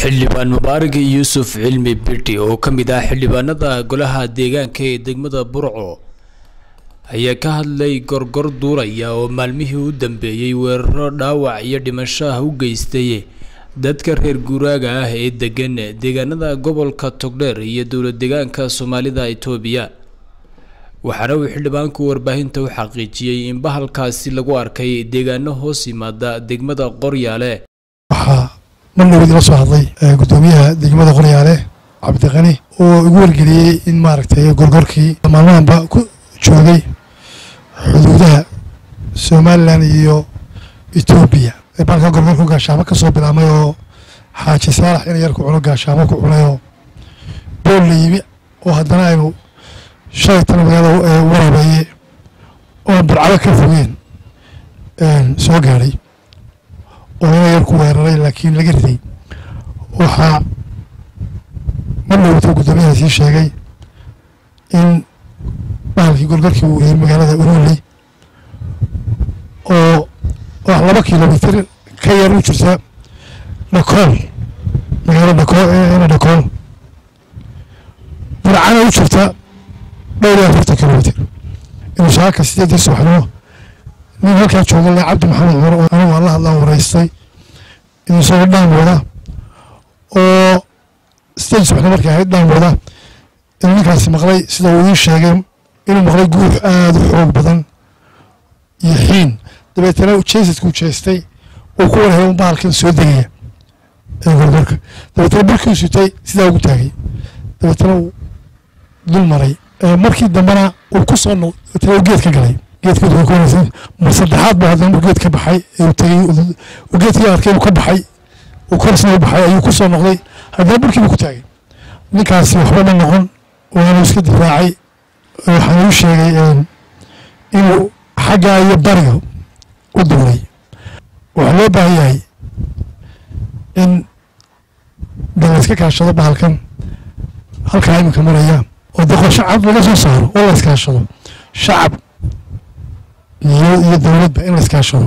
xildhibaan mubaarak yuusuf cilmi bidhi oo ka mid ah xildhibaanada golaha deegaanka ee degmada burco ayaa ka hadlay gorgor duulaya oo maalmihii u dambeeyey weeraro dhaawac iyo dhimasho ah u geystay dadka reer guuraaga ah ee degan deegaanada gobolka togdheer iyo dowlad deegaanka soomaalida itoobiya waxaana uu xildhibaanku warbaahinta u xaqiijiyey in bahalkaasi lagu arkay deegaano hoos yimaada degmada qoryaale waxaa marnaba idila soo hadlay guddoomiyaha degmada qoryaale cabdiqani oo igu wargeliyey in maaragtay gorgorkii maalmahanba ku joogay xuduudaha somalilan iyo etoobiya baalka gorgorku gaashaamo ka soo bilaabmay oo xaaji saalax in yar ku cuno gaashaamo ku cunay oo bool la yimi oo haddana aynu shalay tan magaalada warabeeye oo burcado ka fogeen soo gaadhay oo ina yar ku weeraray laakiin laga riday waxaa mar dhowta guddoomiyaha sii sheegay in bahalkii gorgorkii uu yimi magaalada uroley oo wax laba kilomitr ka yar u jirta dhakool magaalo dhakool ina dhakool burcana u jirta dhowr iyo afartan kilomitr inuu saaka sideedii subaxnimo nin halkaa jooga le cabdi maxamed cumar oo anigu aan la hadlaan waraystay in isagoo dhaan wada oo sideedii subaxnimo markay ahayd dhaan wada inuu ninkaasi maqlay sida uu ii sheegay inuu maqlay guux aada u xoog badan iyo xiin dabeetana jeesadkuu jeestay uu ku warhelay un bahalkan soo degaya ee gorgorka dabeetana barkii sutay sidaa ugu taagay dabeetana uu dul maray markii dambena uu ku soo noqday geed ka galay geedka mar saddexaad buu haddana geed ka baxay uu tegey uu geedkii arkay uu ka baxay uu korsna u baxay ayuu ku soo noqday haddana barkiibu ku taagay ninkaasi waxba ma noqon waanu iska difaacay waxaan uu sheegay inuu xaggaa iyo bariga u duulay waxaa loo baahan yahay in de la iska kaashado bahalkan halkaa iminka maraya oo de qorshe cad laga soo saaro oo la iskaashado shacab iyo iyo dowladba in la iskaashado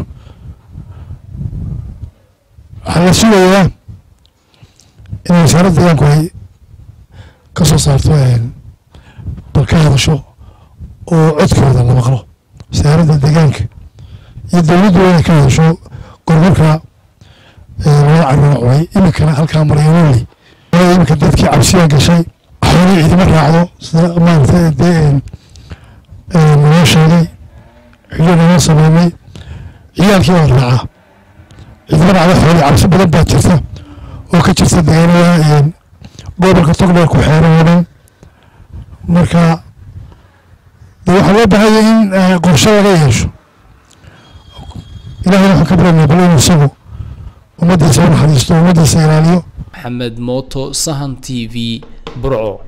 waxaa la sugayaa in wasaaradda deegaanku ay ka soo saarto bal ka hadasho oo codkooda la maqlo wasaaradda deegaanka iyo dowladdu inay ka hadasho gorgorka loo caruna cunay iminkana halkaa maraya woli iminka dadkii cabsiya gashay xoolii ciidama raacdo sida maaragtay dee noo sheegay xilli noo sameynay ciyaalkii waa raacaa ciidama raacdo xoolii cabsi badan baa jirta oo ka jirta deegaanada gobolka togdheer ku xeeran oo dhan marka de waxaa loo baahanya in qorshe laga yeesho ilahayna waxaan ka baranaya bal inuu isagu ummaddiisa u naxariisto ummaddiisa ilaaliyo maxamed mooto sahan t v burco